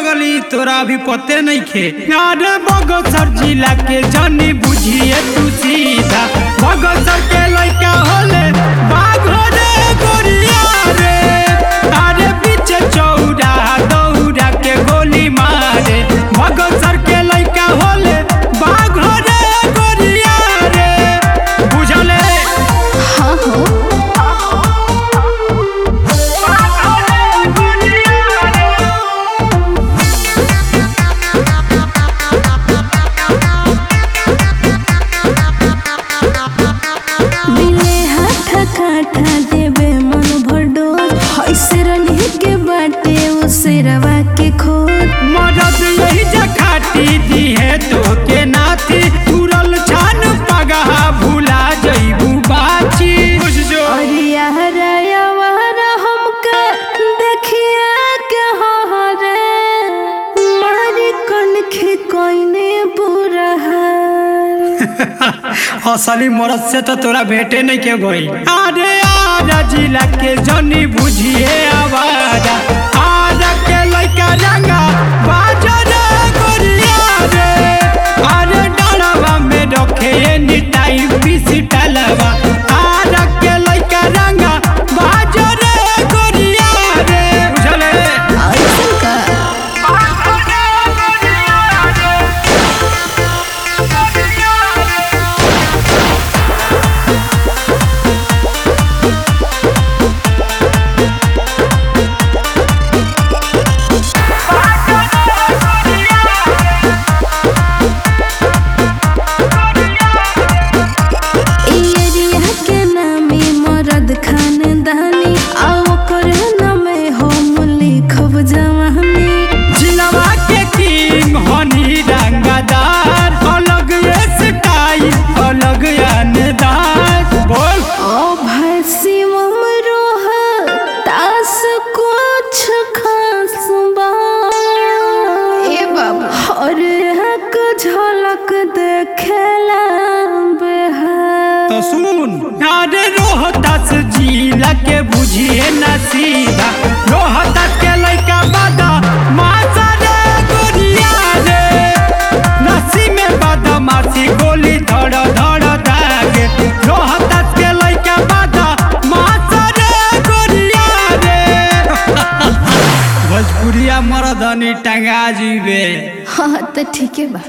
पगली तोरा भी पते नहीं खे अरे बगसर जिला के जनी बुझिए तू सीधा बगसर के लड़का होले बाघ रे गोरिया रे अरे पीछे चौड़ा दौड़ा के गोली मारे बगसर के लड़का होले बाघ रे गोरिया रे बुझले हाँ हो मिले हाथ काठा देवे मन भर डोज ऐसे रनी के बाटे उसे रवा के खोज मदद यही जखाती दी है तो के नाती तुरल छान पगहा भूला जईबू बाची बुझ जो और यार यार हमके देखिए के हो रे मारी कनखे कोइने बुरा हाल असली मरद से तो तोरा भेटे नहीं के गई अरे आजा जिला के जनी बुझिए आवाजा आजा के लइका रंगा बाजा रे गोरिया रे अरे डरवा में रखे एनी टाइम पीसी टलवा आजा के लइका रंगा बाजा रे गोरिया रे बुझले ऐसन का एरिया के नामी मरद खानदानी आओ कर नामे हम लिखब जवानी जिलवा के किंग हनी रंगदार अलग ये स्टाइल अलग अंदाज बोल ओ भैसी ममरोह तास कुछ खास बा ए बाबा और हक झलक देखेला बेहाल तो सुन अरे रोहतास जिला के बुझिए न सीधा रोहतास के लइका बादा मासा रे गोरिया रे नसी में बादा मासी गोली धड़ धड़ दागे रोहतास के लइका बादा मासा रे गोरिया रे भोजपुरिया मरदनी टंगा जीवे हाँ तो ठीक है बा